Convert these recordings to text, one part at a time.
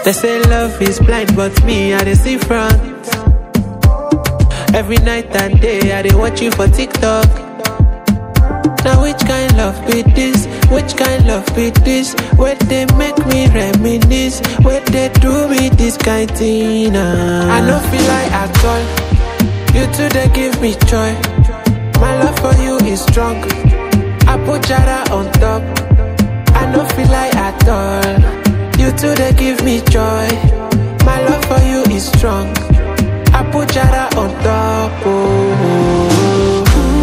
They say love is blind, but me, I dey see front. Every night and day, I dey watch you for TikTok. Now which kind love be this? Which kind love be this? Where they make me reminisce? Where they do me this kind thing? ah? I no feel like at all. You two they give me joy. My love for you is strong. I put Jara on top. I no feel like at all. You two they give me joy. My love for you is strong. I put Jara on top. Oh.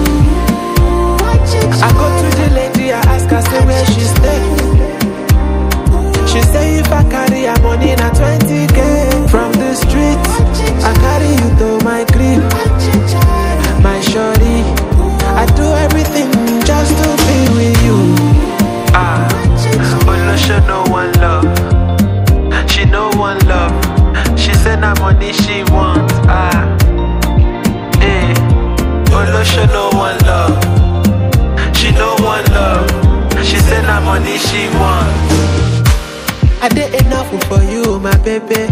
I go to the lady, I ask her say where she stay. She say if I carry her money na 20k from the street, I carry you to my crib, my shorty. I do everything just to be with you. Ah, Olosho no one love, she no one love. She say na money she want. Ah, eh, Olosho no one love. She no one love. She say na money she want. I did enough for you, my baby.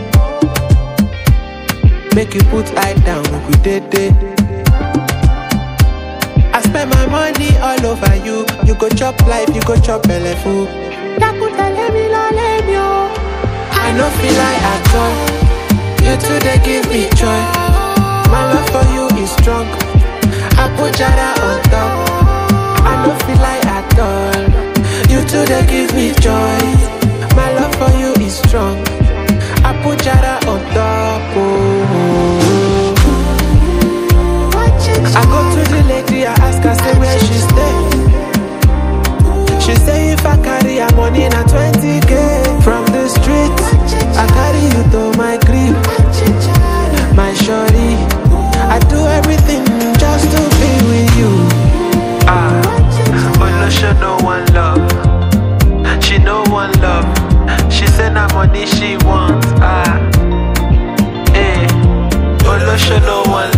Make you put eye down, make we did it. I spend my money all over you. You go chop life, you go chop belly food. I no feel like at all. You two they give me joy. My love for you is strong. I put Jara on top. I no feel like at all. You two they give me joy. My love for you is strong. I put Jara on top. Oh. I go to the lady, I ask her say where she stay. She say if I carry her money na 20k from the street, I carry you to my crib, my shorty. I do everything just to be with you. Ah, Olosho no one love, she no one love. She say na money she want. Ah, eh, Olosho no one